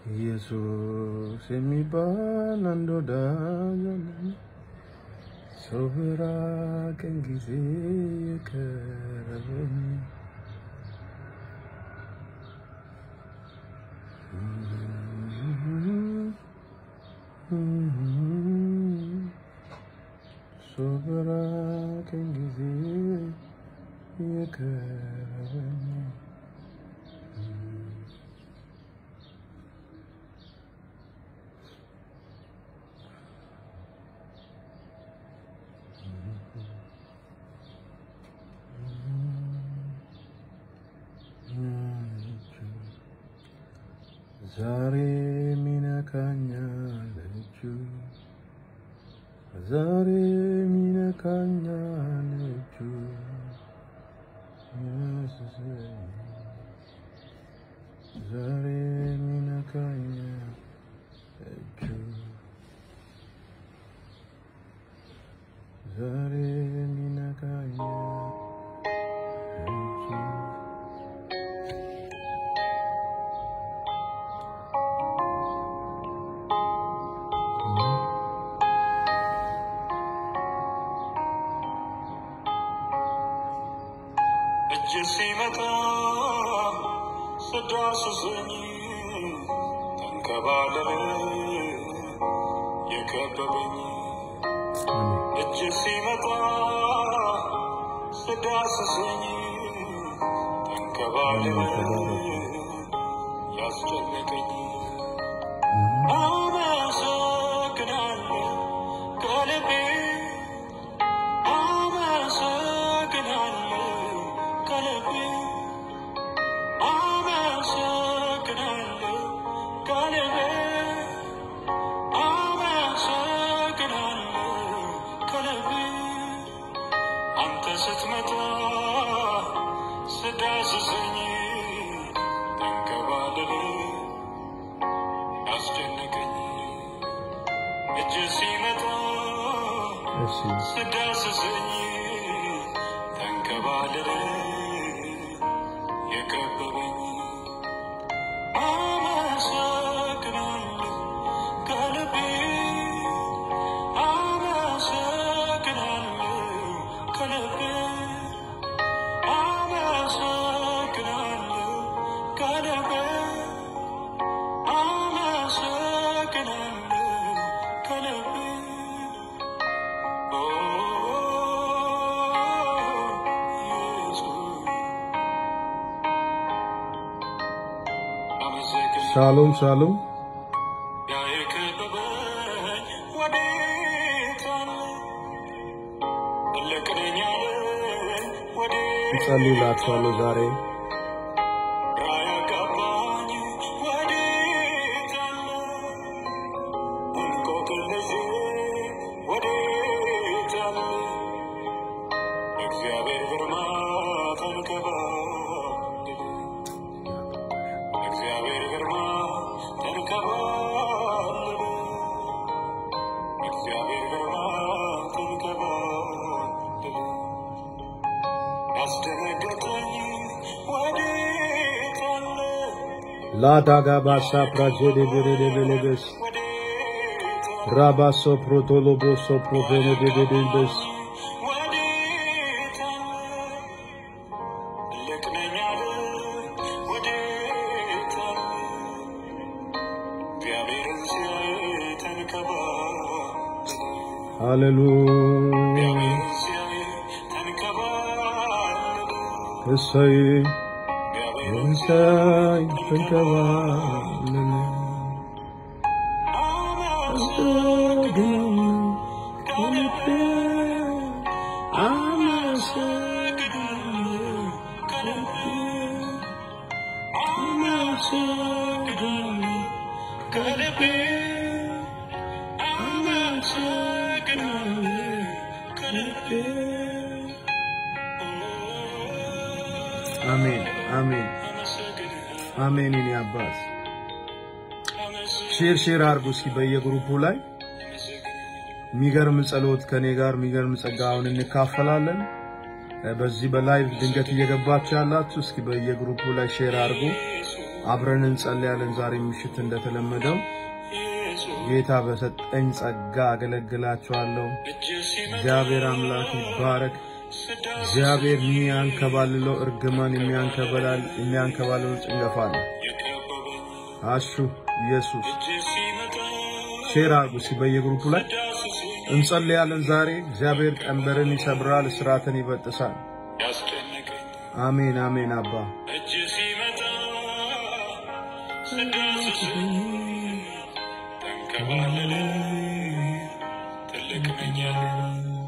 ኢየሱስ የሚባል አንድ ወዳጅ አለኝ፣ ሰው በራቀኝ ጊዜ የቀረበኝ ሰው በራቀኝ ጊዜ የቀረበኝ ዛሬ ሚነካኛል እጁ ዛሬ ሚነካኛል እጁ ያስሰኝ ዛሬ ሚነካኛል እጁ ዛሬ ሚነካኛል እጁ እጅ ሲመጣ ስዳስሰኝ ተንከባለለ የከበበኝ እጅ ሲመጣ ስዳስሰኝ ተንከባለለ ያስጨነቀኝ አመሰግናለሁ ከልቤ አመሰግናለሁ ከልቤ አመሰግናለሁ ከልቤ አመሰግናለሁ ከልቤ አንተ ስትመጣ ስዳስሰኝ ተንከባለለ ያስጨነቀኝ እጅ ሲመጣ እሺ ስዳስሰኝ ተንከባለለ የከበበኝ አመሰግናለሁ ከልቤ አመሰግናለሁ ከልቤ አመሰግናለሁ ከልቤ አመሰግናለሁ ከልቤ ሻሎም ሻሎም እጸልይላችኋለሁ ዛሬ እግዚአብሔር ግርማ ተንከባለለ እግዚአብሔር ግርማ ተንከባለለ እግዚአብሔር ግርማ ተንከባለለ ያስደነገጠኝ ወዴት አለ ላዳጋ ባሳ ፕራጀዴ በረደ በለበስ ወዴት አለ ራባሶ ፕሮቶሎቦሶ ፕሮቬነዴዴዴበስ ወዴት አለ ትልቅ ነኝ አለ ወዴት አለ እግዚአብሔርን ሲያይ ተንከባለለ ሃሌሉያ እግዚአብሔርን ሲያይ ተንከባለለ እሰይ እግዚአብሔርን እንሳይ ተንከባለለ አመሰግናለሁ ከልቤ አመሰግናለሁ ከልቤ አመሰግናለሁ ከልቤ አመሰግናለሁ ከልቤ አሜን አሜን አሜን። የኔ አባት ሼር ሼር አድርጉ እስኪ በየግሩፑ ላይ የሚገርም ጸሎት ከኔ ጋር የሚገርም ጸጋ አሁን እንካፈላለን። በዚህ በላይቭ ድንገት እየገባችሁ ያላችሁ እስኪ በየግሩፑ ላይ ሼር አድርጉ። አብረን እንጸልያለን። ዛሬ ምሽት እንደተለመደው ጌታ በሰጠኝ ጸጋ አገለግላችኋለሁ። እግዚአብሔር አምላክ ይባረክ። እግዚአብሔር የሚያንከባልለው እርግማን የሚያንከባልል የሚያንከባልለው ጭንገፋ ነው። አሹ ኢየሱስ ሼር አድርጉ እስኪ በየግሩፑ ላይ እንጸልያለን። ዛሬ እግዚአብሔር ቀንበርን ይሰብራል፣ እስራትን ይበጥሳል። አሜን አሜን። አባ እጅ ሲመጣ ስዳስሰኝ ተንከባለለ ትልቅ ነኝ ያለ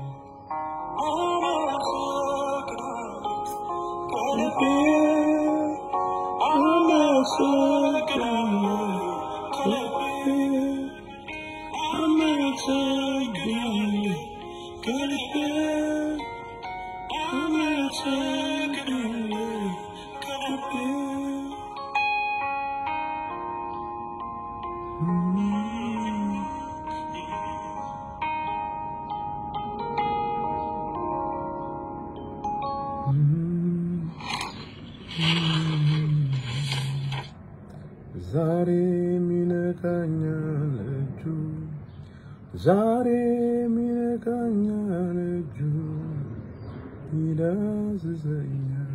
ዛሬ ሚነካኛል እጁ ዛሬ ሚነካኛል እጁ ይዳስሰኛል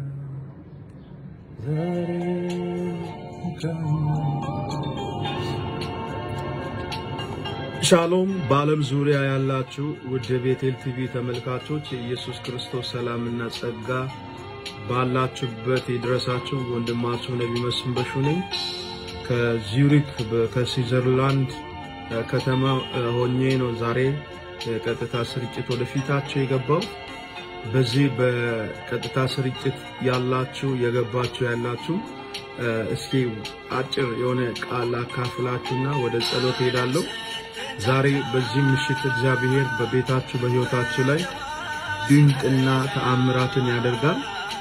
ዛሬ ሻሎም በዓለም ዙሪያ ያላችሁ ውድ የቤቴል ቲቪ ተመልካቾች የኢየሱስ ክርስቶስ ሰላምና ጸጋ ባላችሁበት ይድረሳችሁ። ወንድማችሁ ነቢ መስፍን በሹ ነኝ ከዚዩሪክ ከስዊዘርላንድ ከተማ ሆኜ ነው ዛሬ የቀጥታ ስርጭት ወደፊታችሁ የገባው። በዚህ በቀጥታ ስርጭት ያላችሁ የገባችሁ ያላችሁ እስኪ አጭር የሆነ ቃል አካፍላችሁና ወደ ጸሎት ሄዳለሁ። ዛሬ በዚህ ምሽት እግዚአብሔር በቤታችሁ በሕይወታችሁ ላይ ድንቅና ተአምራትን ያደርጋል።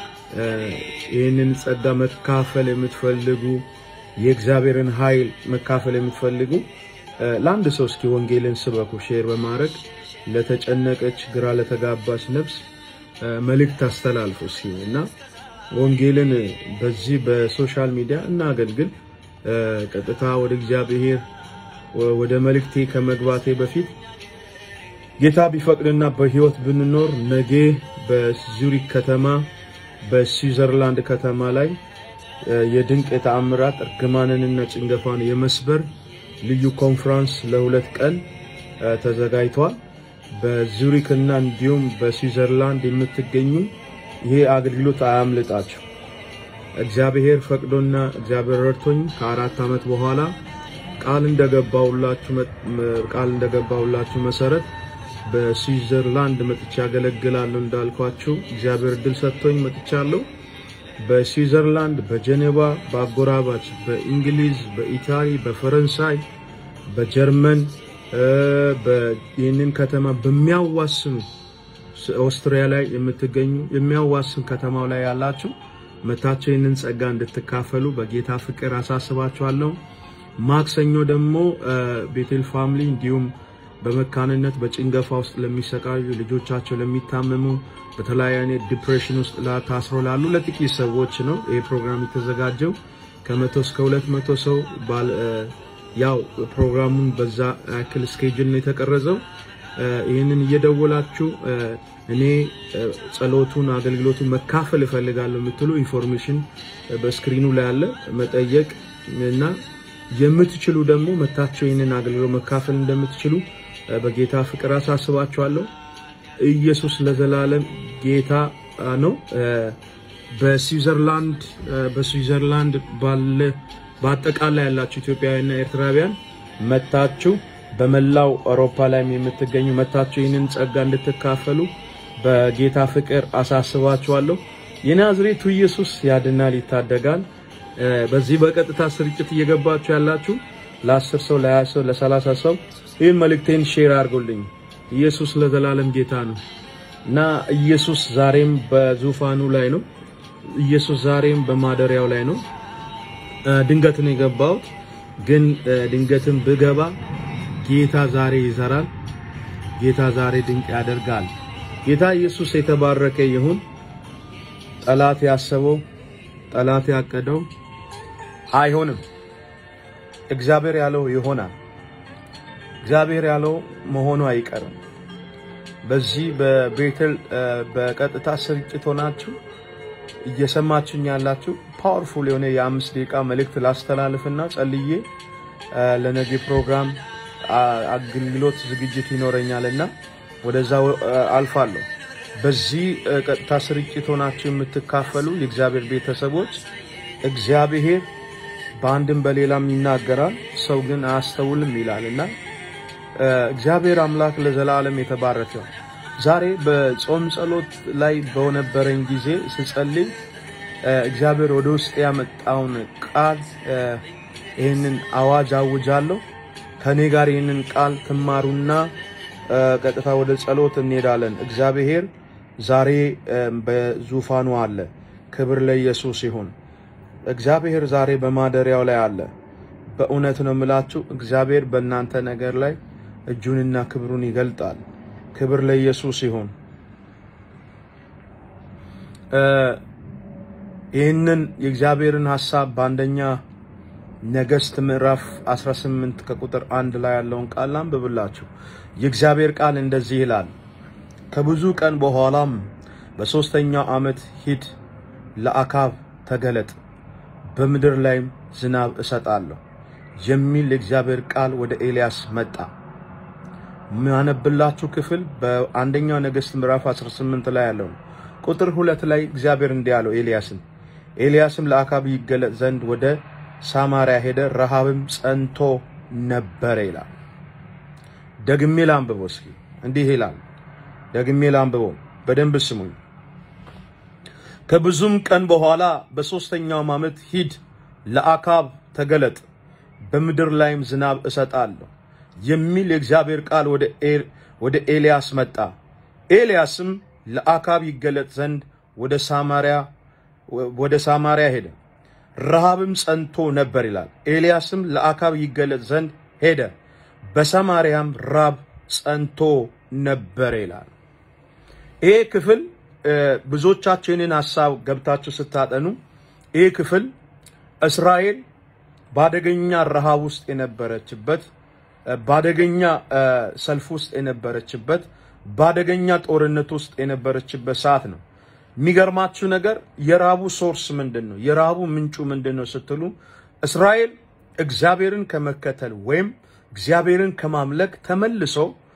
ይህንን ጸጋ መካፈል የምትፈልጉ የእግዚአብሔርን ኃይል መካፈል የምትፈልጉ ለአንድ ሰው እስኪ ወንጌልን ስበኩ። ሼር በማድረግ ለተጨነቀች ግራ ለተጋባች ነፍስ መልእክት አስተላልፉ እስኪ እና ወንጌልን በዚህ በሶሻል ሚዲያ እናገልግል። ቀጥታ ወደ እግዚአብሔር ወደ መልእክቴ ከመግባቴ በፊት ጌታ ቢፈቅድና በሕይወት ብንኖር ነገ በዙሪክ ከተማ በስዊዘርላንድ ከተማ ላይ የድንቅ የተአምራት እርግማንንና ጭንገፋን የመስበር ልዩ ኮንፈረንስ ለሁለት ቀን ተዘጋጅቷል። በዙሪክ እና እንዲሁም በስዊዘርላንድ የምትገኙ ይሄ አገልግሎት አያምልጣችሁ። እግዚአብሔር ፈቅዶና እግዚአብሔር ረድቶኝ ከአራት ዓመት በኋላ ቃል እንደገባውላችሁ ቃል እንደገባውላችሁ መሰረት በስዊዘርላንድ መጥቻ ያገለግላለሁ እንዳልኳችሁ እግዚአብሔር እድል ሰጥቶኝ መጥቻለሁ። በስዊዘርላንድ፣ በጀኔቫ፣ በአጎራባች በእንግሊዝ፣ በኢታሊ፣ በፈረንሳይ፣ በጀርመን ይህንን ከተማ በሚያዋስኑ ኦስትሪያ ላይ የምትገኙ የሚያዋስን ከተማው ላይ ያላችሁ መታችሁ ይህንን ጸጋ እንድትካፈሉ በጌታ ፍቅር አሳስባችኋለሁ። ማክሰኞ ደግሞ ቤቴል ፋሚሊ እንዲሁም በመካንነት በጭንገፋ ውስጥ ለሚሰቃዩ ልጆቻቸው ለሚታመሙ በተለያየ አይነት ዲፕሬሽን ውስጥ ታስሮ ላሉ ለጥቂት ሰዎች ነው ይህ ፕሮግራም የተዘጋጀው። ከመቶ እስከ ሁለት መቶ ሰው ያው ፕሮግራሙን በዛ ያክል ስኬጅል ነው የተቀረጸው። ይህንን እየደወላችሁ እኔ ጸሎቱን አገልግሎቱን መካፈል እፈልጋለሁ የምትሉ ኢንፎርሜሽን በስክሪኑ ላይ አለ መጠየቅ እና የምትችሉ ደግሞ መታችሁ ይህንን አገልግሎት መካፈል እንደምትችሉ በጌታ ፍቅር አሳስባችኋለሁ። ኢየሱስ ለዘላለም ጌታ ነው። በስዊዘርላንድ በስዊዘርላንድ ባለ በአጠቃላይ ያላችሁ ኢትዮጵያውያንና ኤርትራውያን መታችሁ በመላው አውሮፓ ላይም የምትገኙ መታችሁ ይህንን ጸጋ እንድትካፈሉ በጌታ ፍቅር አሳስባችኋለሁ። የናዝሬቱ ኢየሱስ ያድናል፣ ይታደጋል። በዚህ በቀጥታ ስርጭት እየገባችሁ ያላችሁ ለአስር ሰው ለሀያ ሰው ለሰላሳ ሰው ይህን መልእክቴን ሼር አድርጎልኝ። ኢየሱስ ለዘላለም ጌታ ነው እና ኢየሱስ ዛሬም በዙፋኑ ላይ ነው። ኢየሱስ ዛሬም በማደሪያው ላይ ነው። ድንገት ነው የገባሁት፣ ግን ድንገትም ብገባ ጌታ ዛሬ ይዘራል። ጌታ ዛሬ ድንቅ ያደርጋል። ጌታ ኢየሱስ የተባረከ ይሁን። ጠላት ያሰበው ጠላት ያቀደው አይሆንም። እግዚአብሔር ያለው ይሆናል። እግዚአብሔር ያለው መሆኑ አይቀርም። በዚህ በቤተል በቀጥታ ስርጭት ሆናችሁ እየሰማችሁኝ ያላችሁ ፓወርፉል የሆነ የአምስት ደቂቃ መልእክት ላስተላልፍና ጸልዬ ለነገ ፕሮግራም አገልግሎት ዝግጅት ይኖረኛልና ወደዛ አልፋለሁ። በዚህ ቀጥታ ስርጭት ሆናችሁ የምትካፈሉ የእግዚአብሔር ቤተሰቦች እግዚአብሔር በአንድም በሌላም ይናገራል፣ ሰው ግን አያስተውልም ይላል እና እግዚአብሔር አምላክ ለዘላለም የተባረከ ነው። ዛሬ በጾም ጸሎት ላይ በነበረኝ ጊዜ ስጸልይ እግዚአብሔር ወደ ውስጥ ያመጣውን ቃል ይህንን አዋጅ አውጃለሁ። ከኔ ጋር ይህንን ቃል ትማሩና ቀጥታ ወደ ጸሎት እንሄዳለን። እግዚአብሔር ዛሬ በዙፋኑ አለ። ክብር ለኢየሱስ ይሁን። እግዚአብሔር ዛሬ በማደሪያው ላይ አለ። በእውነት ነው የምላችሁ፣ እግዚአብሔር በእናንተ ነገር ላይ እጁንና ክብሩን ይገልጣል። ክብር ለኢየሱስ ይሁን። ይህንን የእግዚአብሔርን ሐሳብ በአንደኛ ነገሥት ምዕራፍ 18 ከቁጥር አንድ ላይ ያለውን ቃል አንብብላችሁ። የእግዚአብሔር ቃል እንደዚህ ይላል፣ ከብዙ ቀን በኋላም በሦስተኛው ዓመት ሂድ፣ ለአካብ ተገለጥ፣ በምድር ላይም ዝናብ እሰጣለሁ የሚል የእግዚአብሔር ቃል ወደ ኤልያስ መጣ። የሚያነብላችሁ ክፍል በአንደኛው ነገሥት ምዕራፍ 18 ላይ ያለው ቁጥር ሁለት ላይ እግዚአብሔር እንዲህ አለው ኤልያስን ኤልያስም ለአካብ ይገለጥ ዘንድ ወደ ሳማሪያ ሄደ፣ ረሃብም ጸንቶ ነበረ ይላል። ደግሜ ላንብበው እስኪ እንዲህ ይላል። ደግሜ ላንብበው በደንብ ስሙኝ። ከብዙም ቀን በኋላ በሦስተኛው ዓመት ሂድ፣ ለአካብ ተገለጥ፣ በምድር ላይም ዝናብ እሰጣለሁ የሚል የእግዚአብሔር ቃል ወደ ኤልያስ መጣ። ኤልያስም ለአካብ ይገለጥ ዘንድ ወደ ሳማሪያ ወደ ሳማሪያ ሄደ፣ ረሃብም ጸንቶ ነበር ይላል። ኤልያስም ለአካብ ይገለጥ ዘንድ ሄደ፣ በሰማርያም ራብ ጸንቶ ነበር ይላል። ይሄ ክፍል ብዙዎቻችሁ ይህንን ሀሳብ ገብታችሁ ስታጠኑ ይህ ክፍል እስራኤል በአደገኛ ረሃብ ውስጥ የነበረችበት በአደገኛ ሰልፍ ውስጥ የነበረችበት በአደገኛ ጦርነት ውስጥ የነበረችበት ሰዓት ነው። የሚገርማችሁ ነገር የራቡ ሶርስ ምንድን ነው? የራቡ ምንጩ ምንድን ነው ስትሉ እስራኤል እግዚአብሔርን ከመከተል ወይም እግዚአብሔርን ከማምለክ ተመልሶ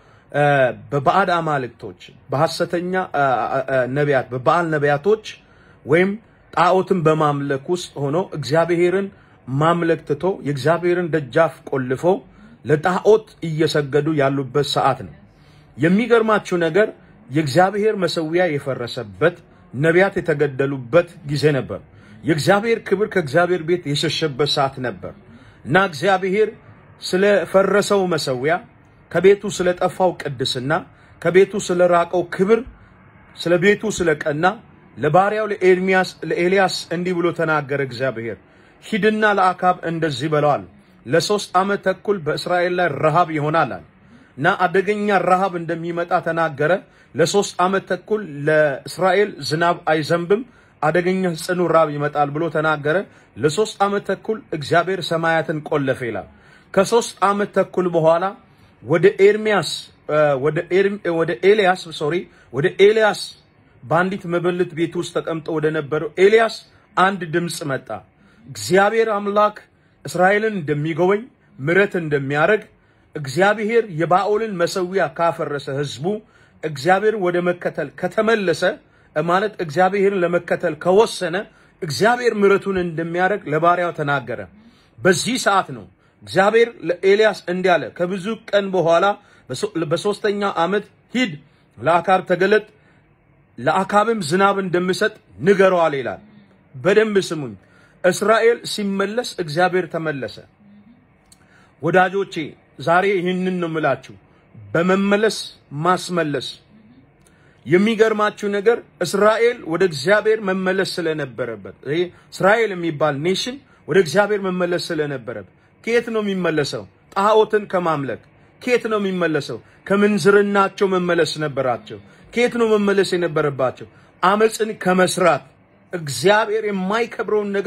በባዕድ አማልክቶች፣ በሐሰተኛ ነቢያት፣ በበዓል ነቢያቶች ወይም ጣዖትን በማምለክ ውስጥ ሆኖ እግዚአብሔርን ማምለክ ትቶ የእግዚአብሔርን ደጃፍ ቆልፈው ለጣዖት እየሰገዱ ያሉበት ሰዓት ነው። የሚገርማችሁ ነገር የእግዚአብሔር መሰዊያ የፈረሰበት ነቢያት የተገደሉበት ጊዜ ነበር። የእግዚአብሔር ክብር ከእግዚአብሔር ቤት የሸሸበት ሰዓት ነበር እና እግዚአብሔር ስለፈረሰው መሰዊያ፣ ከቤቱ ስለጠፋው ቅድስና፣ ከቤቱ ስለራቀው ክብር፣ ስለ ቤቱ ስለቀና ለባሪያው ለኤርሚያስ ለኤልያስ እንዲህ ብሎ ተናገረ። እግዚአብሔር ሂድና ለአካብ እንደዚህ በለዋል ለሶስት ዓመት ተኩል በእስራኤል ላይ ረሃብ ይሆናል እና አደገኛ ረሃብ እንደሚመጣ ተናገረ። ለሶስት ዓመት ተኩል ለእስራኤል ዝናብ አይዘንብም፣ አደገኛ ጽኑ ራብ ይመጣል ብሎ ተናገረ። ለሶስት ዓመት ተኩል እግዚአብሔር ሰማያትን ቆለፈ ይላል። ከሶስት ዓመት ተኩል በኋላ ወደ ኤርሚያስ ወደ ኤልያስ ሶሪ ወደ ኤልያስ በአንዲት መበለት ቤት ውስጥ ተቀምጦ ወደ ነበረው ኤልያስ አንድ ድምፅ መጣ። እግዚአብሔር አምላክ እስራኤልን እንደሚጎበኝ ምረት እንደሚያደርግ እግዚአብሔር የባኦልን መሰዊያ ካፈረሰ ህዝቡ እግዚአብሔርን ወደ መከተል ከተመለሰ ማለት እግዚአብሔርን ለመከተል ከወሰነ እግዚአብሔር ምረቱን እንደሚያደርግ ለባሪያው ተናገረ። በዚህ ሰዓት ነው እግዚአብሔር ለኤልያስ እንዲህ አለ፣ ከብዙ ቀን በኋላ በሶስተኛ ዓመት ሂድ፣ ለአካብ ተገለጥ፣ ለአካብም ዝናብ እንደምሰጥ ንገረዋል ይላል። በደንብ ስሙኝ። እስራኤል ሲመለስ እግዚአብሔር ተመለሰ። ወዳጆቼ ዛሬ ይህንን ነው የምላችሁ፣ በመመለስ ማስመለስ። የሚገርማችሁ ነገር እስራኤል ወደ እግዚአብሔር መመለስ ስለነበረበት ይሄ እስራኤል የሚባል ኔሽን ወደ እግዚአብሔር መመለስ ስለነበረበት ከየት ነው የሚመለሰው? ጣዖትን ከማምለክ ከየት ነው የሚመለሰው? ከምንዝርናቸው መመለስ ነበራቸው። ከየት ነው መመለስ የነበረባቸው? አመፅን ከመስራት እግዚአብሔር የማይከብረውን ነገር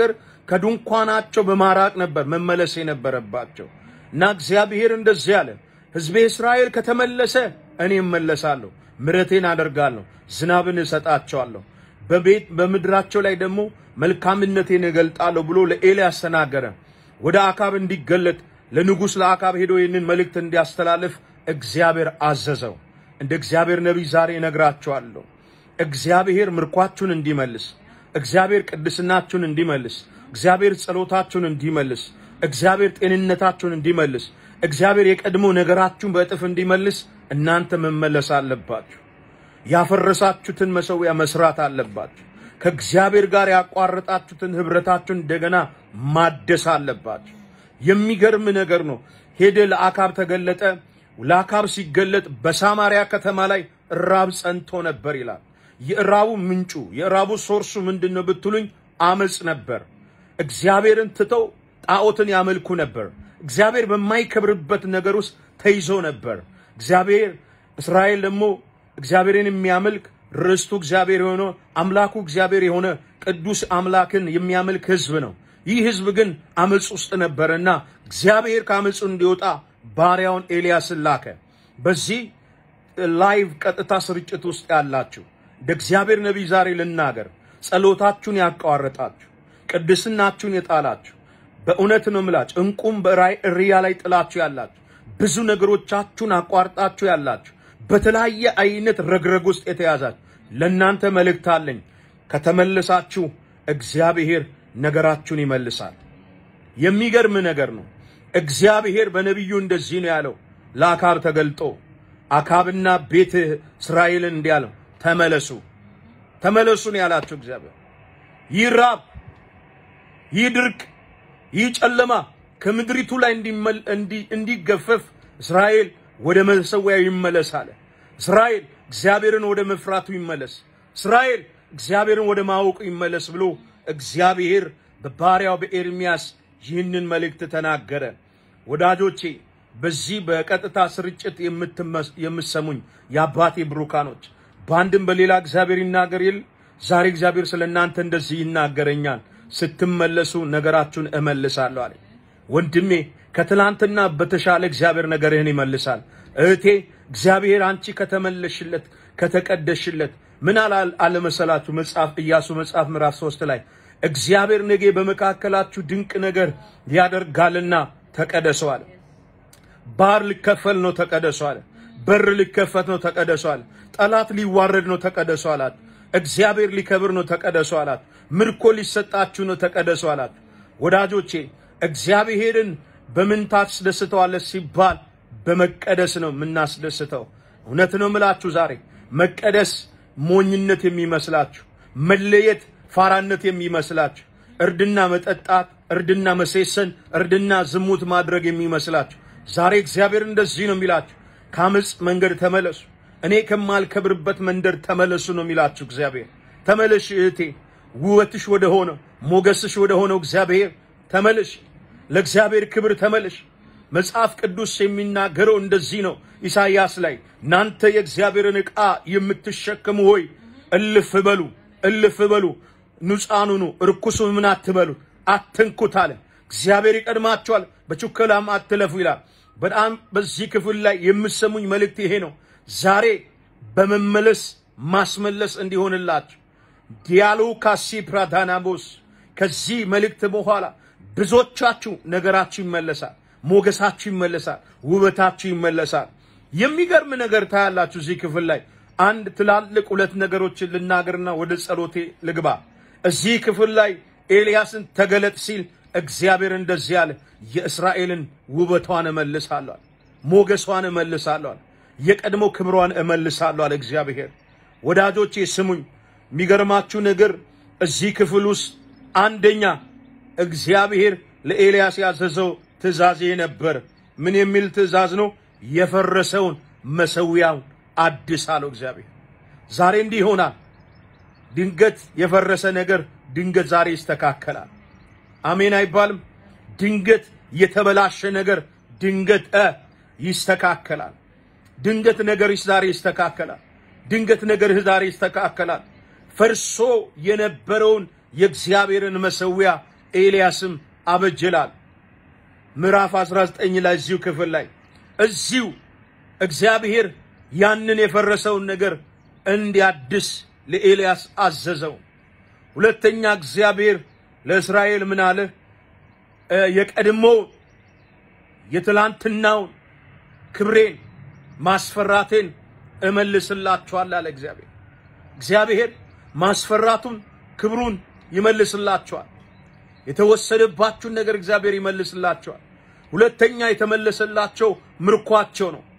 ከድንኳናቸው በማራቅ ነበር መመለስ የነበረባቸው እና እግዚአብሔር እንደዚህ አለ፣ ሕዝቤ እስራኤል ከተመለሰ እኔ እመለሳለሁ፣ ምሕረቴን አደርጋለሁ፣ ዝናብን እሰጣቸዋለሁ፣ በቤት በምድራቸው ላይ ደግሞ መልካምነቴን እገልጣለሁ ብሎ ለኤልያስ ተናገረ። ወደ አካብ እንዲገለጥ ለንጉሥ ለአካብ ሄዶ ይህንን መልእክት እንዲያስተላልፍ እግዚአብሔር አዘዘው። እንደ እግዚአብሔር ነቢይ ዛሬ እነግራቸዋለሁ። እግዚአብሔር ምርኳችሁን እንዲመልስ፣ እግዚአብሔር ቅድስናችሁን እንዲመልስ፣ እግዚአብሔር ጸሎታችሁን እንዲመልስ፣ እግዚአብሔር ጤንነታችሁን እንዲመልስ፣ እግዚአብሔር የቀድሞ ነገራችሁን በእጥፍ እንዲመልስ እናንተ መመለስ አለባችሁ። ያፈረሳችሁትን መሠዊያ መስራት አለባችሁ። ከእግዚአብሔር ጋር ያቋረጣችሁትን ኅብረታችሁን እንደገና ማደስ አለባችሁ። የሚገርም ነገር ነው። ሄደ ለአካብ ተገለጠ። ለአካብ ሲገለጥ በሳማሪያ ከተማ ላይ ራብ ጸንቶ ነበር ይላል። የእራቡ ምንጩ የእራቡ ሶርሱ ምንድን ነው ብትሉኝ፣ አመፅ ነበር። እግዚአብሔርን ትተው ጣዖትን ያመልኩ ነበር። እግዚአብሔር በማይከብርበት ነገር ውስጥ ተይዞ ነበር። እግዚአብሔር እስራኤል ደግሞ እግዚአብሔርን የሚያመልክ ርስቱ እግዚአብሔር የሆነ አምላኩ እግዚአብሔር የሆነ ቅዱስ አምላክን የሚያመልክ ሕዝብ ነው። ይህ ሕዝብ ግን አመፅ ውስጥ ነበረና እግዚአብሔር ከአመፁ እንዲወጣ ባሪያውን ኤልያስን ላከ። በዚህ ላይቭ ቀጥታ ስርጭት ውስጥ ያላችሁ እንደ እግዚአብሔር ነቢይ ዛሬ ልናገር፣ ጸሎታችሁን ያቋረጣችሁ፣ ቅድስናችሁን የጣላችሁ በእውነት ነው ምላችሁ፣ እንቁም በእርያ ላይ ጥላችሁ ያላችሁ፣ ብዙ ነገሮቻችሁን አቋርጣችሁ ያላችሁ፣ በተለያየ አይነት ረግረግ ውስጥ የተያዛችሁ ለእናንተ መልእክት አለኝ። ከተመለሳችሁ እግዚአብሔር ነገራችሁን ይመልሳል። የሚገርም ነገር ነው። እግዚአብሔር በነቢዩ እንደዚህ ነው ያለው ለአካብ ተገልጦ አካብና ቤትህ እስራኤልን እንዲህ አለው፣ ተመለሱ ተመለሱ ነው ያላቸው እግዚአብሔር። ይህ ራብ፣ ይህ ድርቅ፣ ይህ ጨለማ ከምድሪቱ ላይ እንዲገፈፍ እስራኤል ወደ መሰዊያው ይመለስ አለ። እስራኤል እግዚአብሔርን ወደ መፍራቱ ይመለስ፣ እስራኤል እግዚአብሔርን ወደ ማወቁ ይመለስ ብሎ እግዚአብሔር በባሪያው በኤርሚያስ ይህንን መልእክት ተናገረ። ወዳጆቼ በዚህ በቀጥታ ስርጭት የምትሰሙኝ የአባቴ ብሩካኖች በአንድም በሌላ እግዚአብሔር ይናገር ይል ዛሬ እግዚአብሔር ስለ እናንተ እንደዚህ ይናገረኛል። ስትመለሱ ነገራችሁን እመልሳለሁ አለ። ወንድሜ ከትላንትና በተሻለ እግዚአብሔር ነገርህን ይመልሳል። እህቴ እግዚአብሔር አንቺ ከተመለሽለት ከተቀደሽለት ምን አለመሰላችሁ? መጽሐፍ ኢያሱ መጽሐፍ ምዕራፍ ሶስት ላይ እግዚአብሔር ነገ በመካከላችሁ ድንቅ ነገር ያደርጋልና ተቀደሱ አለ። ባህር ሊከፈል ነው ተቀደሱ አለ። በር ሊከፈት ነው ተቀደሱ አለ። ጠላት ሊዋረድ ነው ተቀደሱ አላት። እግዚአብሔር ሊከብር ነው ተቀደሱ አላት። ምርኮ ሊሰጣችሁ ነው ተቀደሱ አላት። ወዳጆቼ እግዚአብሔርን በምን ታስደስተዋለህ ሲባል በመቀደስ ነው የምናስደስተው። እውነት ነው ምላችሁ ዛሬ መቀደስ ሞኝነት የሚመስላችሁ መለየት ፋራነት የሚመስላችሁ እርድና መጠጣት፣ እርድና መሴሰን፣ እርድና ዝሙት ማድረግ የሚመስላችሁ ዛሬ እግዚአብሔር እንደዚህ ነው የሚላችሁ፣ ከአመፅ መንገድ ተመለሱ፣ እኔ ከማልከብርበት መንደር ተመለሱ ነው የሚላችሁ እግዚአብሔር። ተመለሽ እህቴ፣ ውበትሽ ወደ ሆነው ሞገስሽ ወደ ሆነው እግዚአብሔር ተመለሽ፣ ለእግዚአብሔር ክብር ተመለሽ። መጽሐፍ ቅዱስ የሚናገረው እንደዚህ ነው። ኢሳይያስ ላይ እናንተ የእግዚአብሔርን ዕቃ የምትሸከሙ ሆይ እልፍ በሉ እልፍ በሉ ንጹሐን ሁኑ፣ ርኩሱ ምን አትበሉ፣ አትንኩት አለ። እግዚአብሔር ይቀድማችኋል፣ በችኮላም አትለፉ ይላል። በጣም በዚህ ክፍል ላይ የምሰሙኝ መልእክት ይሄ ነው። ዛሬ በመመለስ ማስመለስ እንዲሆንላችሁ ዲያሎ ካሲ ፕራዳናቦስ ከዚህ መልእክት በኋላ ብዙዎቻችሁ ነገራችሁ ይመለሳል፣ ሞገሳችሁ ይመለሳል፣ ውበታችሁ ይመለሳል። የሚገርም ነገር ታያላችሁ እዚህ ክፍል ላይ አንድ ትላልቅ ሁለት ነገሮችን ልናገርና ወደ ጸሎቴ ልግባ። እዚህ ክፍል ላይ ኤልያስን ተገለጥ ሲል እግዚአብሔር እንደዚህ አለ፣ የእስራኤልን ውበቷን እመልሳለሁ፣ ሞገሷን እመልሳለሁ፣ የቀድሞ ክብሯን እመልሳለሁ አለ እግዚአብሔር። ወዳጆቼ ስሙኝ፣ የሚገርማችሁ ነገር እዚህ ክፍል ውስጥ አንደኛ እግዚአብሔር ለኤልያስ ያዘዘው ትእዛዝ ነበር። ምን የሚል ትእዛዝ ነው? የፈረሰውን መሰዊያውን አድስ አለው እግዚአብሔር። ዛሬ እንዲህ ይሆናል። ድንገት የፈረሰ ነገር ድንገት ዛሬ ይስተካከላል። አሜን አይባልም? ድንገት የተበላሸ ነገር ድንገት እ ይስተካከላል። ድንገት ነገርሽ ዛሬ ይስተካከላል። ድንገት ነገርህ ዛሬ ይስተካከላል። ፈርሶ የነበረውን የእግዚአብሔርን መሰዊያ ኤልያስም አበጀላል። ምዕራፍ 19 ላይ እዚሁ ክፍል ላይ እዚሁ እግዚአብሔር ያንን የፈረሰውን ነገር እንዲያድስ ለኤልያስ አዘዘው። ሁለተኛ እግዚአብሔር ለእስራኤል ምን አለ? እ የቀድሞውን የትላንትናውን ክብሬን ማስፈራቴን እመልስላችኋል አለ እግዚአብሔር። እግዚአብሔር ማስፈራቱን ክብሩን ይመልስላችኋል። የተወሰደባችሁን ነገር እግዚአብሔር ይመልስላቸዋል። ሁለተኛ የተመለሰላቸው ምርኳቸው ነው።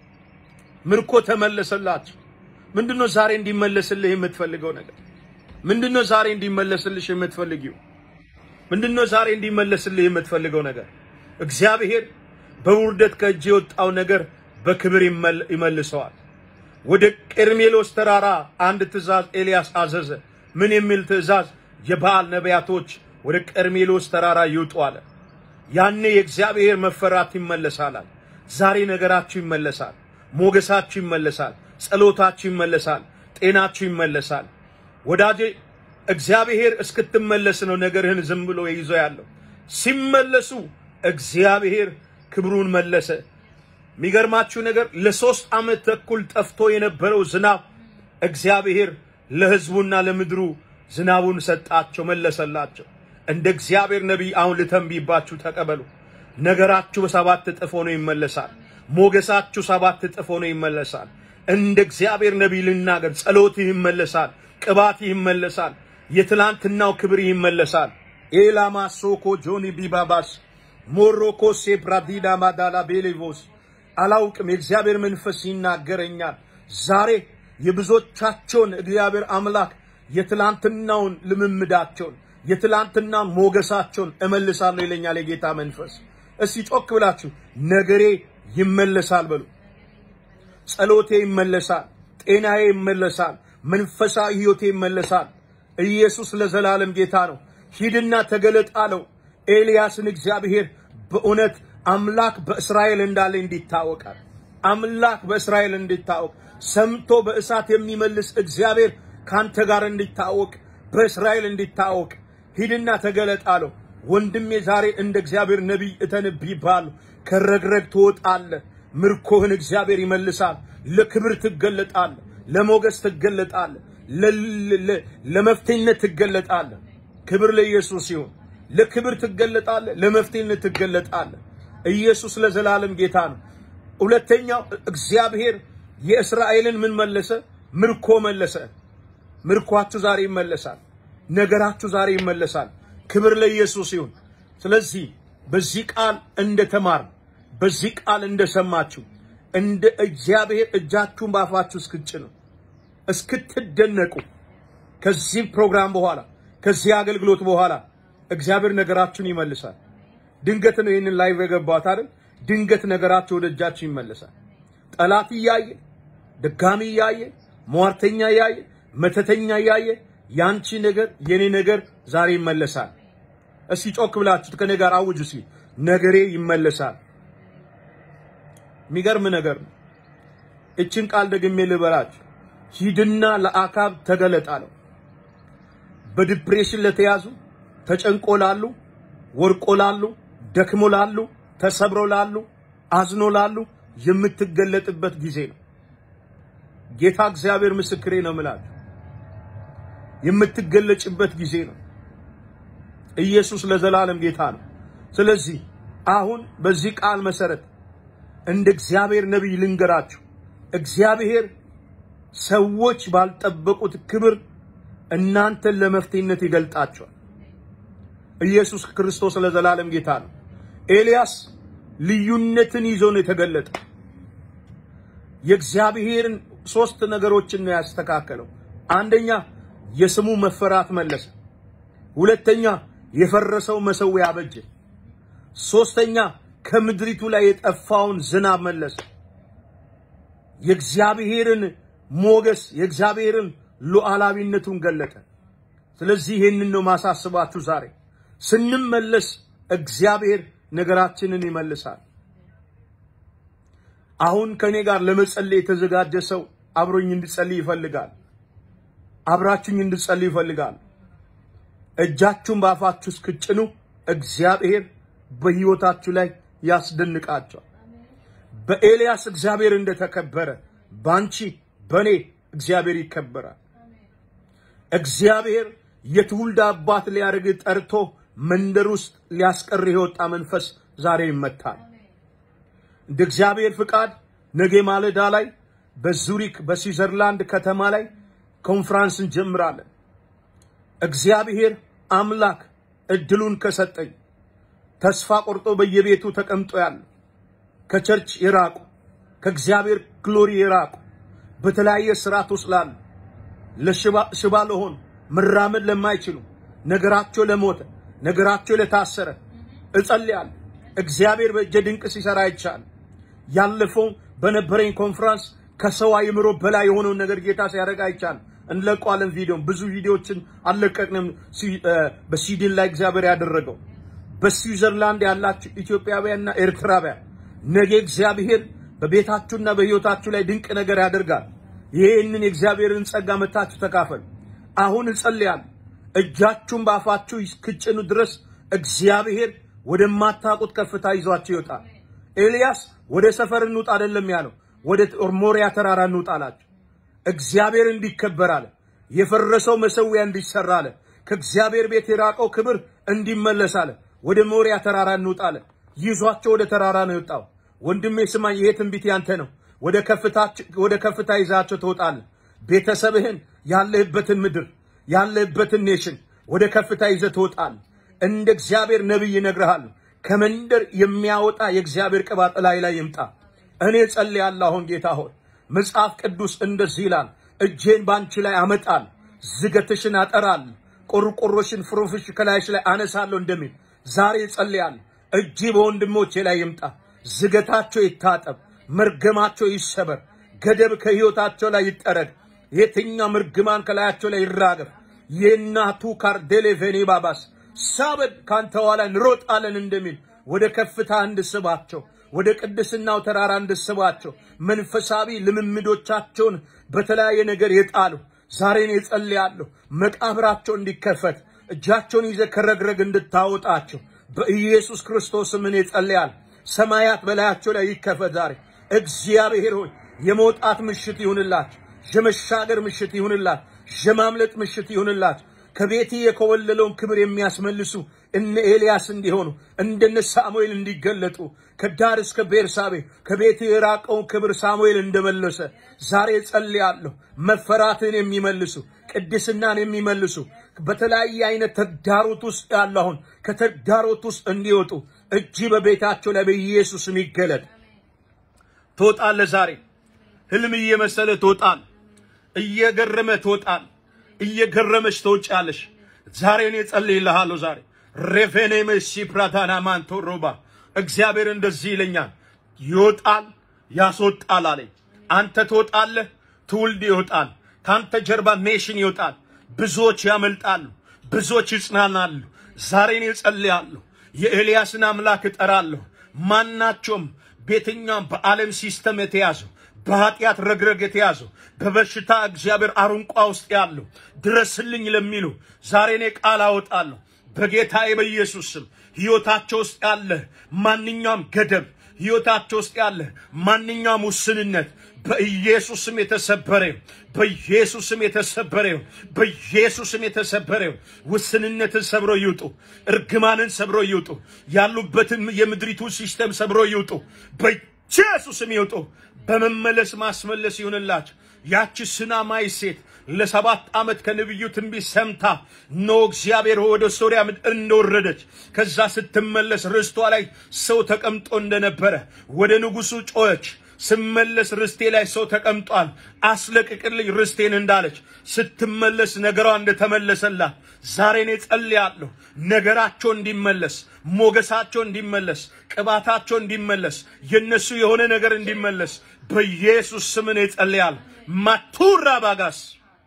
ምርኮ ተመለሰላቸው። ምንድነው ዛሬ እንዲመለስልህ የምትፈልገው ነገር? ምንድነው ዛሬ እንዲመለስልሽ የምትፈልጊው? ምንድነው ዛሬ እንዲመለስልህ የምትፈልገው ነገር? እግዚአብሔር በውርደት ከእጅ የወጣው ነገር በክብር ይመል- ይመልሰዋል። ወደ ቀርሜሎስ ተራራ አንድ ትእዛዝ ኤልያስ አዘዘ። ምን የሚል ትእዛዝ? የበዓል ነቢያቶች ወደ ቀርሜሎስ ተራራ ይውጡ አለ። ያኔ የእግዚአብሔር መፈራት ይመለሳል። አለ። ዛሬ ነገራችሁ ይመለሳል፣ ሞገሳችሁ ይመለሳል፣ ጸሎታችሁ ይመለሳል፣ ጤናችሁ ይመለሳል። ወዳጄ እግዚአብሔር እስክትመለስ ነው ነገርህን ዝም ብሎ ይዞ ያለው። ሲመለሱ እግዚአብሔር ክብሩን መለሰ። የሚገርማችሁ ነገር ለሶስት ዓመት ተኩል ጠፍቶ የነበረው ዝናብ እግዚአብሔር ለሕዝቡና ለምድሩ ዝናቡን ሰጣቸው፣ መለሰላቸው። እንደ እግዚአብሔር ነቢይ አሁን ልተንቢባችሁ ተቀበሉ። ነገራችሁ በሰባት እጥፍ ሆኖ ይመለሳል። ሞገሳችሁ ሰባት እጥፍ ሆኖ ይመለሳል። እንደ እግዚአብሔር ነቢይ ልናገር፣ ጸሎትህ ይመለሳል፣ ቅባትህ ይመለሳል፣ የትላንትናው ክብር ይመለሳል። ኤላማ ሶኮ ጆኒ ቢባባስ ሞሮኮ ሴፕራዲዳ ማዳላ ቤሌቮስ አላውቅም። የእግዚአብሔር መንፈስ ይናገረኛል። ዛሬ የብዙዎቻቸውን እግዚአብሔር አምላክ የትላንትናውን ልምምዳቸውን የትላንትና ሞገሳቸውን እመልሳለሁ ይለኛል የጌታ መንፈስ። እስቲ ጮክ ብላችሁ ነገሬ ይመለሳል በሉ። ጸሎቴ ይመለሳል፣ ጤናዬ ይመለሳል፣ መንፈሳዊ ሕይወቴ ይመለሳል። ኢየሱስ ለዘላለም ጌታ ነው። ሂድና ተገለጥ አለው። ኤልያስን እግዚአብሔር በእውነት አምላክ በእስራኤል እንዳለ እንዲታወቃል። አምላክ በእስራኤል እንዲታወቅ ሰምቶ በእሳት የሚመልስ እግዚአብሔር ካንተ ጋር እንዲታወቅ በእስራኤል እንዲታወቅ ሂድና ተገለጥ አለው። ወንድሜ ዛሬ እንደ እግዚአብሔር ነቢይ እተነብይብሃለሁ። ከረግረግ ትወጣለህ። ምርኮህን እግዚአብሔር ይመልሳል። ለክብር ትገለጣለህ። ለሞገስ ትገለጣለህ። ለ- ለ- ለመፍትሄነት ትገለጣለህ። ክብር ለኢየሱስ ይሁን። ለክብር ትገለጣለህ። ለመፍትሄነት ትገለጣለህ። ኢየሱስ ለዘላለም ጌታ ነው። ሁለተኛው እግዚአብሔር የእስራኤልን ምን መለሰ? ምርኮ መለሰ። ምርኳችሁ ዛሬ ይመለሳል። ነገራችሁ ዛሬ ይመለሳል። ክብር ለኢየሱስ ይሁን። ስለዚህ በዚህ ቃል እንደተማር በዚህ ቃል እንደሰማችሁ እንደ እግዚአብሔር እጃችሁን ባፋችሁ እስክጭኑ እስክትደነቁ ከዚህ ፕሮግራም በኋላ ከዚህ አገልግሎት በኋላ እግዚአብሔር ነገራችሁን ይመልሳል። ድንገት ነው ይህንን ላይቭ የገባሁት አይደል? ድንገት ነገራችሁ ወደ እጃችሁ ይመለሳል። ጠላት እያየ ደጋሚ እያየ ሟርተኛ እያየ መተተኛ እያየ ያንቺ ነገር የኔ ነገር ዛሬ ይመለሳል። እስቲ ጮክ ብላችሁ ከኔ ጋር አውጁ። እስኪ ነገሬ ይመለሳል። የሚገርም ነገር ነው። እችን ቃል ደግሜ ልበላችሁ። ሂድና ለአካብ ተገለጥ አለው። በዲፕሬሽን ለተያዙ ተጨንቆ ላሉ፣ ወርቆ ላሉ፣ ደክሞ ላሉ፣ ተሰብሮ ላሉ፣ አዝኖ ላሉ የምትገለጥበት ጊዜ ነው። ጌታ እግዚአብሔር ምስክሬ ነው የምላችሁ የምትገለጭበት ጊዜ ነው። ኢየሱስ ለዘላለም ጌታ ነው። ስለዚህ አሁን በዚህ ቃል መሰረት እንደ እግዚአብሔር ነቢይ ልንገራችሁ፣ እግዚአብሔር ሰዎች ባልጠበቁት ክብር እናንተን ለመፍትሄነት ይገልጣቸዋል። ኢየሱስ ክርስቶስ ለዘላለም ጌታ ነው። ኤልያስ ልዩነትን ይዞ ነው የተገለጠ። የእግዚአብሔርን ሶስት ነገሮችን ነው ያስተካከለው። አንደኛ የስሙ መፈራት መለሰ። ሁለተኛ የፈረሰው መሰዊያ አበጀ። ሶስተኛ ከምድሪቱ ላይ የጠፋውን ዝናብ መለሰ። የእግዚአብሔርን ሞገስ የእግዚአብሔርን ሉዓላዊነቱን ገለጠ። ስለዚህ ይህንን ነው ማሳስባችሁ። ዛሬ ስንመለስ እግዚአብሔር ነገራችንን ይመልሳል። አሁን ከኔ ጋር ለመጸለይ የተዘጋጀ ሰው አብሮኝ እንድጸልይ ይፈልጋል። አብራችሁኝ እንድጸልይ ይፈልጋል። እጃችሁን በአፋችሁ እስክጭኑ እግዚአብሔር በሕይወታችሁ ላይ ያስደንቃቸዋል። በኤልያስ እግዚአብሔር እንደተከበረ በአንቺ በእኔ እግዚአብሔር ይከበራል። እግዚአብሔር የትውልድ አባት ሊያደርግ ጠርቶ መንደር ውስጥ ሊያስቀር የወጣ መንፈስ ዛሬ ይመታል። እንደ እግዚአብሔር ፍቃድ ነገ ማለዳ ላይ በዙሪክ በስዊዘርላንድ ከተማ ላይ ኮንፍራንስ እንጀምራለን። እግዚአብሔር አምላክ እድሉን ከሰጠኝ ተስፋ ቆርጦ በየቤቱ ተቀምጦ ያለ ከቸርች የራቁ ከእግዚአብሔር ግሎሪ የራቁ በተለያየ ስርዓት ውስጥ ላሉ ለሽባ ለሆኑ መራመድ ለማይችሉ ነገራቸው ለሞተ ነገራቸው ለታሰረ እጸልያለሁ። እግዚአብሔር በእጀ ድንቅ ሲሰራ አይቻል። ያለፈው በነበረኝ ኮንፈረንስ ከሰው አእምሮ በላይ የሆነውን ነገር ጌታ ሲያደርግ አይቻል። እንለቀዋለን። ቪዲዮን ብዙ ቪዲዮዎችን አልለቀቅንም። በስዊድን ላይ እግዚአብሔር ያደረገው በስዊዘርላንድ ያላችሁ ኢትዮጵያውያንና ኤርትራውያን ነገ እግዚአብሔር በቤታችሁና በሕይወታችሁ ላይ ድንቅ ነገር ያደርጋል። ይህንን የእግዚአብሔርን ጸጋ መታችሁ ተካፈል። አሁን እጸልያለሁ። እጃችሁን በአፋችሁ እስክጭኑ ድረስ እግዚአብሔር ወደማታውቁት ከፍታ ይዟችሁ ይወጣል። ኤልያስ ወደ ሰፈር እንውጣ አይደለም ያለው፣ ወደ ሞሪያ ተራራ እንውጣ አላቸው። እግዚአብሔር እንዲከበር አለ። የፈረሰው መሰዊያ እንዲሰራ አለ። ከእግዚአብሔር ቤት የራቀው ክብር እንዲመለስ አለ። ወደ ሞሪያ ተራራ እንውጣ አለ። ይዟቸው ወደ ተራራ ነው የወጣው። ወንድሜ ስማኝ፣ ይሄ ትንቢት ያንተ ነው። ወደ ከፍታ ይዛቸው ትወጣለህ። ቤተሰብህን፣ ያለህበትን ምድር፣ ያለህበትን ኔሽን ወደ ከፍታ ይዘህ ትወጣለህ። እንደ እግዚአብሔር ነቢይ እነግርሃለሁ። ከመንደር የሚያወጣ የእግዚአብሔር ቅባት ላይ ላይ ይምጣ። እኔ ጸልያለሁ። አሁን ጌታ ሆይ መጽሐፍ ቅዱስ እንደዚህ ይላል፣ እጄን ባንቺ ላይ አመጣል፣ ዝገትሽን አጠራል፣ ቆርቆሮሽን ፍሩፍሽ ከላይሽ ላይ አነሳለሁ እንደሚል ዛሬ ጸልያለሁ። እጅ በወንድሞቼ ላይ ይምጣ፣ ዝገታቸው ይታጠብ፣ መርገማቸው ይሰበር፣ ገደብ ከህይወታቸው ላይ ይጠረግ፣ የትኛውም እርግማን ከላያቸው ላይ ይራገፍ። የእናቱ ካርዴሌ ቬኔ ባባስ ሳበድ ካንተ ኋላ እንሮጣለን እንደሚል ወደ ከፍታ እንድስባቸው ወደ ቅድስናው ተራራ እንድስባቸው መንፈሳዊ ልምምዶቻቸውን በተለያየ ነገር የጣሉ ዛሬን የጸልያለሁ። መቃብራቸው እንዲከፈት እጃቸውን ይዘ ከረግረግ እንድታወጣቸው በኢየሱስ ክርስቶስ ምን የጸልያል። ሰማያት በላያቸው ላይ ይከፈት ዛሬ። እግዚአብሔር ሆይ የመውጣት ምሽት ይሁንላቸው፣ የመሻገር ምሽት ይሁንላቸው፣ የማምለጥ ምሽት ይሁንላቸው። ከቤት የኮበለለውን ክብር የሚያስመልሱ እነ ኤልያስ እንዲሆኑ እንደነ ሳሙኤል እንዲገለጡ ከዳር እስከ ቤርሳቤ ከቤት የራቀውን ክብር ሳሙኤል እንደመለሰ ዛሬ ጸልያለሁ። መፈራትን የሚመልሱ ቅድስናን የሚመልሱ በተለያየ አይነት ተግዳሮት ውስጥ ያሉ አሁን ከተግዳሮት ውስጥ እንዲወጡ እጅ በቤታቸው ላይ በኢየሱስም ይገለጥ። ትወጣለህ። ዛሬ ህልም እየመሰለ ትወጣል። እየገረመ ትወጣል። እየገረመች ትወጫለሽ። ዛሬ እኔ ጸልይልሃለሁ። ዛሬ ሬፌኔ መሲ ፕራታና ማንቶ ሮባ እግዚአብሔር እንደዚህ ይለኛል፣ ይወጣል ያስወጣል አለኝ። አንተ ትወጣለህ፣ ትውልድ ይወጣል። ከአንተ ጀርባ ኔሽን ይወጣል። ብዙዎች ያመልጣሉ፣ ብዙዎች ይጽናናሉ። ዛሬ እኔ ጸልያለሁ። የኤልያስን አምላክ እጠራለሁ። ማናቸውም በየትኛውም በዓለም ሲስተም የተያዘው በኃጢአት ረግረግ የተያዘው በበሽታ እግዚአብሔር አሩንቋ ውስጥ ያለው ድረስልኝ ለሚሉ ዛሬ እኔ ቃል አወጣለሁ በጌታዬ በኢየሱስ ስም ሕይወታቸው ውስጥ ያለ ማንኛውም ገደብ ሕይወታቸው ውስጥ ያለ ማንኛውም ውስንነት በኢየሱስም የተሰበረ በኢየሱስም የተሰበረ በኢየሱስም የተሰበረ ውስንነትን ሰብሮ ይውጡ። እርግማንን ሰብሮ ይውጡ። ያሉበትን የምድሪቱ ሲስተም ሰብሮ ይውጡ። በኢየሱስም ይውጡ። በመመለስ ማስመለስ ይሁንላቸው። ያቺ ስናማይ ሴት ለሰባት ዓመት ከነቢዩ ትንቢት ሰምታ ኖ እግዚአብሔር ወደ ሶርያ ምድር እንደወረደች ከዛ ስትመለስ ርስቷ ላይ ሰው ተቀምጦ እንደነበረ ወደ ንጉሡ ጮኸች። ስመለስ ርስቴ ላይ ሰው ተቀምጧል፣ አስለቅቅልኝ ርስቴን እንዳለች ስትመለስ ነገሯ እንደተመለሰላት ዛሬ እኔ ጸልያለሁ። ነገራቸው እንዲመለስ፣ ሞገሳቸው እንዲመለስ፣ ቅባታቸው እንዲመለስ፣ የነሱ የሆነ ነገር እንዲመለስ በኢየሱስ ስም እኔ ጸልያለሁ። ማቱራ ባጋስ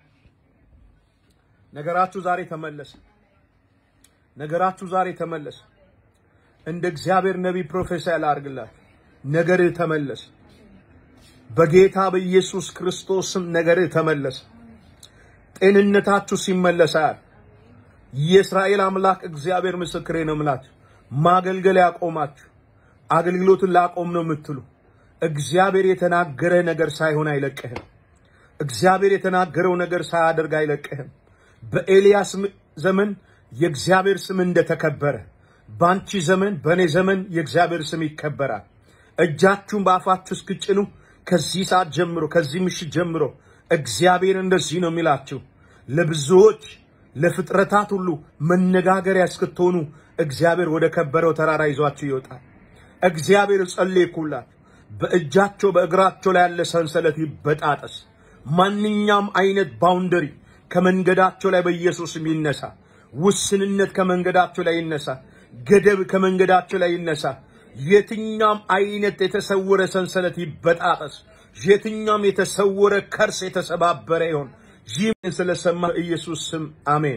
ነገራችሁ ዛሬ ተመለሰ። ነገራችሁ ዛሬ ተመለሰ። እንደ እግዚአብሔር ነቢይ ፕሮፌሰር ላድርግላችሁ። ነገርህ ተመለሰ። በጌታ በኢየሱስ ክርስቶስም ነገርህ ተመለሰ። ጤንነታችሁ ሲመለሳል። የእስራኤል አምላክ እግዚአብሔር ምስክሬ ነው የምላችሁ። ማገልገል ያቆማችሁ አገልግሎትን ላቆም ነው የምትሉ እግዚአብሔር የተናገረ ነገር ሳይሆን አይለቅህም። እግዚአብሔር የተናገረው ነገር ሳያደርግ አይለቅህም። በኤልያስ ዘመን የእግዚአብሔር ስም እንደተከበረ በአንቺ ዘመን በእኔ ዘመን የእግዚአብሔር ስም ይከበራል። እጃችሁን በአፋችሁ እስክጭኑ ከዚህ ሰዓት ጀምሮ ከዚህ ምሽት ጀምሮ እግዚአብሔር እንደዚህ ነው የሚላችሁ ለብዙዎች ለፍጥረታት ሁሉ መነጋገሪያ እስክትሆኑ እግዚአብሔር ወደ ከበረው ተራራ ይዟችሁ ይወጣል። እግዚአብሔር ጸለይኩላት። በእጃቸው በእግራቸው ላይ ያለ ሰንሰለት ይበጣጠስ። ማንኛውም አይነት ባውንደሪ ከመንገዳቸው ላይ በኢየሱስም ይነሳ። ውስንነት ከመንገዳቸው ላይ ይነሳ። ገደብ ከመንገዳቸው ላይ ይነሳ። የትኛውም አይነት የተሰወረ ሰንሰለት ይበጣጠስ። የትኛውም የተሰወረ ከርስ የተሰባበረ ይሆን። ይህን ስለሰማ ኢየሱስ ስም አሜን።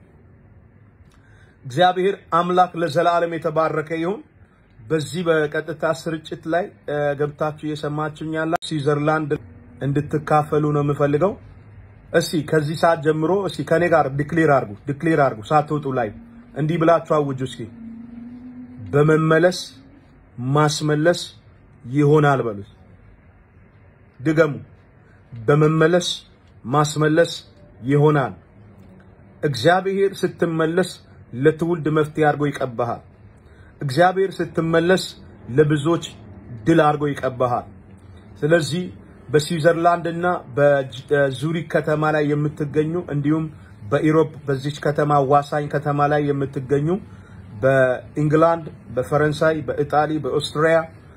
እግዚአብሔር አምላክ ለዘላለም የተባረከ ይሁን። በዚህ በቀጥታ ስርጭት ላይ ገብታችሁ እየሰማችሁኝ ያላ ስዊዘርላንድ እንድትካፈሉ ነው የምፈልገው። እስቲ ከዚህ ሰዓት ጀምሮ እስቲ ከኔ ጋር ዲክሌር አርጉ፣ ዲክሌር አርጉ። ሳትወጡ ላይ እንዲህ ብላችሁ አውጁ እስኪ። በመመለስ ማስመለስ ይሆናል በሉት። ድገሙ። በመመለስ ማስመለስ ይሆናል። እግዚአብሔር ስትመለስ ለትውልድ መፍትሄ አድርጎ ይቀባሃል። እግዚአብሔር ስትመለስ ለብዙዎች ድል አድርጎ ይቀባሃል። ስለዚህ በስዊዘርላንድ እና በዙሪክ ከተማ ላይ የምትገኙ እንዲሁም በኢሮፕ በዚች ከተማ ዋሳኝ ከተማ ላይ የምትገኙ በኢንግላንድ፣ በፈረንሳይ፣ በኢጣሊ፣ በኦስትሪያ፣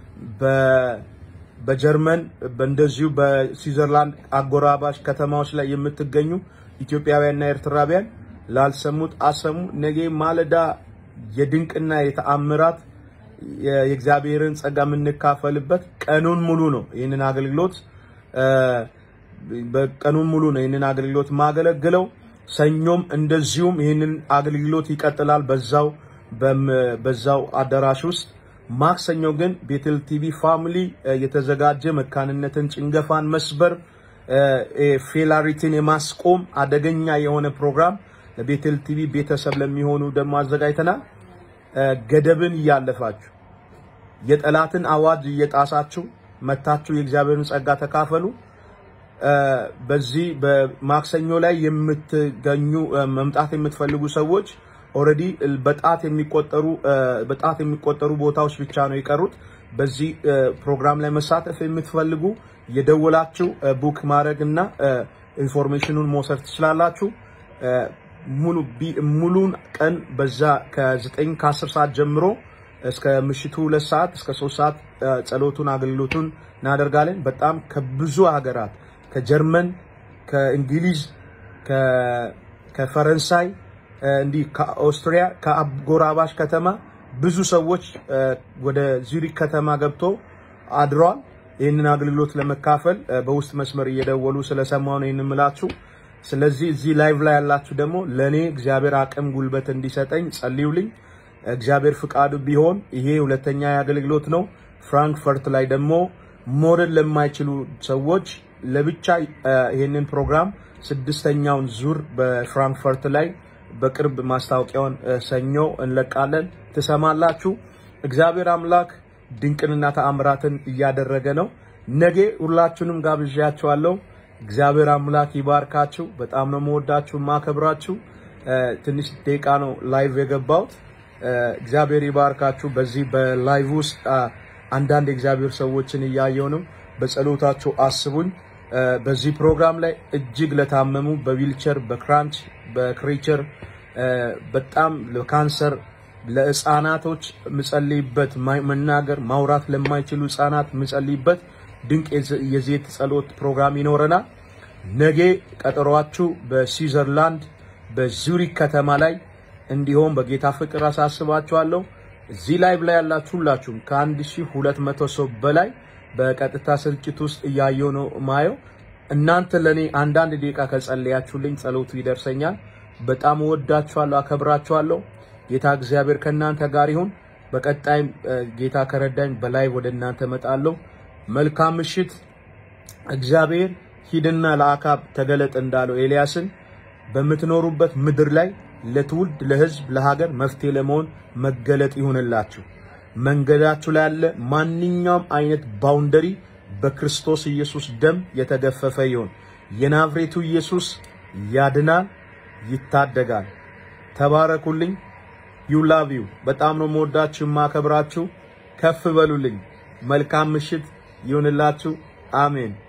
በጀርመን እንደዚሁ በስዊዘርላንድ አጎራባሽ ከተማዎች ላይ የምትገኙ ኢትዮጵያውያንና ኤርትራውያን ላልሰሙት አሰሙ። ነገ ማለዳ የድንቅና የተአምራት የእግዚአብሔርን ጸጋ የምንካፈልበት ቀኑን ሙሉ ነው። ይህንን አገልግሎት በቀኑን ሙሉ ነው ይህንን አገልግሎት ማገለግለው። ሰኞም እንደዚሁም ይህንን አገልግሎት ይቀጥላል በዛው በዛው አዳራሽ ውስጥ። ማክሰኞ ግን ቤተል ቲቪ ፋሚሊ የተዘጋጀ መካንነትን፣ ጭንገፋን መስበር፣ ፌላሪቲን የማስቆም አደገኛ የሆነ ፕሮግራም ለቤተል ቲቪ ቤተሰብ ለሚሆኑ ደግሞ አዘጋጅተናል። ገደብን እያለፋችሁ የጠላትን አዋጅ እየጣሳችሁ መታችሁ የእግዚአብሔርን ጸጋ ተካፈሉ። በዚህ በማክሰኞ ላይ የምትገኙ መምጣት የምትፈልጉ ሰዎች ኦልሬዲ በጣት የሚቆጠሩ በጣት የሚቆጠሩ ቦታዎች ብቻ ነው የቀሩት። በዚህ ፕሮግራም ላይ መሳተፍ የምትፈልጉ የደወላችሁ ቡክ ማድረግ እና ኢንፎርሜሽኑን መውሰድ ትችላላችሁ። ሙሉ ሙሉን ቀን በዛ ከ9 ከ10 ሰዓት ጀምሮ እስከ ምሽቱ ሁለት ሰዓት እስከ ሶስት ሰዓት ጸሎቱን አገልግሎቱን እናደርጋለን። በጣም ከብዙ ሀገራት ከጀርመን፣ ከእንግሊዝ፣ ከፈረንሳይ እንዲህ ከኦስትሪያ ከአጎራባሽ ከተማ ብዙ ሰዎች ወደ ዙሪክ ከተማ ገብቶ አድረዋል። ይህንን አገልግሎት ለመካፈል በውስጥ መስመር እየደወሉ ስለሰማሁ ነው ይህን ምላችሁ። ስለዚህ እዚህ ላይቭ ላይ ያላችሁ ደግሞ ለእኔ እግዚአብሔር አቅም ጉልበት እንዲሰጠኝ ጸልዩልኝ። እግዚአብሔር ፍቃዱ ቢሆን ይሄ ሁለተኛ የአገልግሎት ነው። ፍራንክፈርት ላይ ደግሞ ሞደል ለማይችሉ ሰዎች ለብቻ ይሄንን ፕሮግራም ስድስተኛውን ዙር በፍራንክፈርት ላይ በቅርብ ማስታወቂያውን ሰኞ እንለቃለን። ትሰማላችሁ። እግዚአብሔር አምላክ ድንቅንና ተአምራትን እያደረገ ነው። ነገ ሁላችሁንም ጋብዣችኋለሁ። እግዚአብሔር አምላክ ይባርካችሁ። በጣም ነው መወዳችሁ ማከብራችሁ። ትንሽ ደቂቃ ነው ላይቭ የገባሁት። እግዚአብሔር ይባርካችሁ። በዚህ በላይቭ ውስጥ አንዳንድ የእግዚአብሔር ሰዎችን እያየው ነው። በጸሎታችሁ አስቡኝ። በዚህ ፕሮግራም ላይ እጅግ ለታመሙ በዊልቸር በክራንች በክሬቸር በጣም ለካንሰር ለህፃናቶች ምጸልይበት መናገር ማውራት ለማይችሉ ህፃናት ምጸልይበት ድንቅ የዘይት ጸሎት ፕሮግራም ይኖረናል። ነገ ቀጠሯችሁ በስዊዘርላንድ በዙሪክ ከተማ ላይ እንዲሆን በጌታ ፍቅር አሳስባችኋለሁ። እዚህ ላይቭ ላይ ያላችሁ ሁላችሁም ከ1200 ሰው በላይ በቀጥታ ስርጭት ውስጥ እያየው ነው ማየው። እናንተ ለኔ አንዳንድ ደቂቃ ከጸለያችሁልኝ ጸሎቱ ይደርሰኛል። በጣም እወዳችኋለሁ፣ አከብራችኋለሁ። ጌታ እግዚአብሔር ከእናንተ ጋር ይሁን። በቀጣይም ጌታ ከረዳኝ በላይ ወደ እናንተ እመጣለሁ። መልካም ምሽት። እግዚአብሔር ሂድና ለአካብ ተገለጥ እንዳለው ኤልያስን በምትኖሩበት ምድር ላይ ለትውልድ፣ ለህዝብ፣ ለሀገር መፍትሄ ለመሆን መገለጥ ይሁንላችሁ። መንገዳችሁ ላይ ያለ ማንኛውም አይነት ባውንደሪ በክርስቶስ ኢየሱስ ደም የተገፈፈ ይሁን። የናዝሬቱ ኢየሱስ ያድናል፣ ይታደጋል። ተባረኩልኝ። ዩ ላቭ ዩ። በጣም ነው የምወዳችሁ የማከብራችሁ። ከፍ በሉልኝ። መልካም ምሽት ይሁንላችሁ። አሜን።